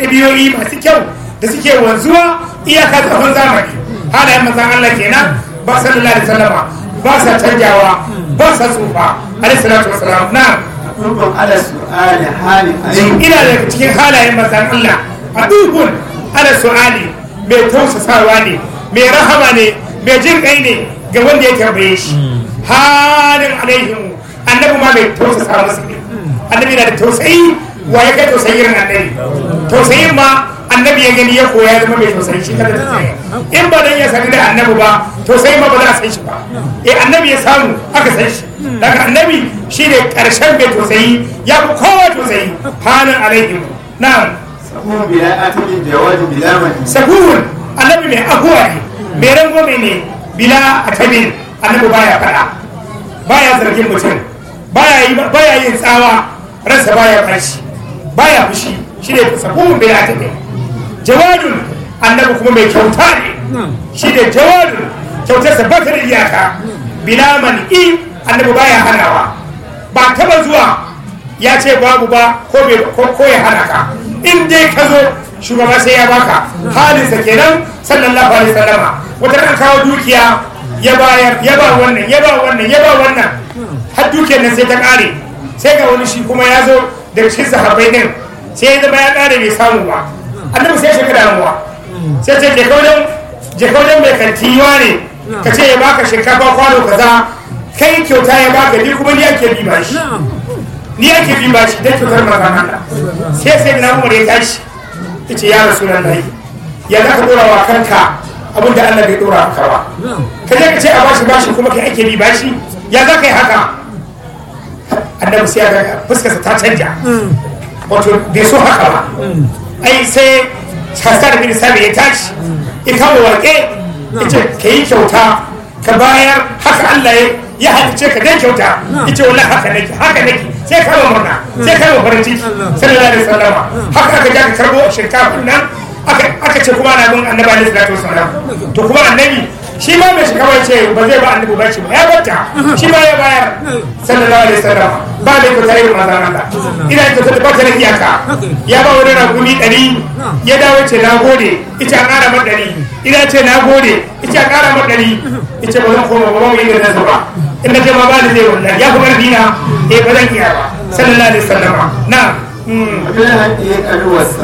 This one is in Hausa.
ɗabi'o'i masu kyau da suke wanzuwa iyaka tsawon zamani halayen manzan Allah kenan ba sallallahu alaihi wasallama ba sa canjawa ba sa tsufa alaihi salatu wasalam na Rukun ala su'ali hali alaihi. ina daga cikin halayen manzan Allah a dubun ala su'ali mai tausasawa ne mai rahama ne mai jin kai ne ga wanda ya tambaye shi halin alaihim annabi ma mai tausasa musu ne annabi na da tausayi wa ya kai tausayi irin annabi tausayin ma annabi ya gani ya koya zama mai tausayi shi kada tausayi in ba dan ya sani da annabi ba tausayi ma ba za a san shi ba eh annabi ya samu aka san shi daga annabi shi ne karshen mai tausayi ya fi kowa tausayi halin alaihim na'am Sahun bila atibin jawabi bila mani. sabuhun annabi mai ahuwa ne mai rangwame ne bila atabin annabi baya fada baya zargin mutum baya yi baya yin tsawa ransa baya fashi baya fushi shi ne sabuhun bila atabin jawadun annabi kuma mai kyauta ne shi ne jawadun kyautarsa ba ta da iyaka bila man'i annabi baya hanawa ba taba zuwa ya ce babu ba ko bai- ko- ko ya hana ka in dai ka zo shugaba sai ya baka halinsa kenan sallallahu alaihi wasallama wata ran kawo dukiya ya bayar ya ba wannan ya ba wannan ya ba wannan har dukiyar nan sai ta kare sai ga wani shi kuma ya zo daga cikin sahabbai din sai ya zama ya kare bai samu ba annabi sai ya shiga damuwa sai ce je kaudan je kaudan mai kantiwa ne ka ce ya baka shinkafa kwano kaza kai kyauta ya baka ni kuma ni ake bi bashi ni ake bi bashi dan kyautar manzon Allah sai sai na umar ya tashi yace ya rasulullahi ya za ka dora wa kanka abin da Allah bai dora maka ba ka je ka ce a bashi bashi kuma kai ake bi bashi ya za ka yi haka annabi sai ya ga fuskarsa ta canja wato bai so haka ba ai sai hassan bin sabi ya tashi ya kama warke ya ce ka yi kyauta ka bayar haka Allah ya ya halice ka dan kyauta ya ce wallahi haka nake haka nake sai kama murna sai kama farin ciki sallallahu alaihi wasallam haka aka ja ka karbo shinkafin nan aka aka ce kuma na bin annabi alaihi salatu wasallam to kuma annabi shi ma mai shikawa ya ce ba zai ba annabi ba shi ba ya bata shi ma ya bayar sallallahu alaihi wasallam ba da kyautar irin mazan Allah ina kyautar da ba ta da iyaka ya ba wani ragumi ɗari ya dawo ce na gode ita a ƙara mar ɗari ina ce na gode ita a ƙara mar ɗari ita ba zan koma ba ba mu yi da ba in na ce ma ba ni zai wallahi ya fi ƙarfi na eh ba zan iya ba sallallahu alaihi wasallam na Wajen haƙi ya ƙaru wasa.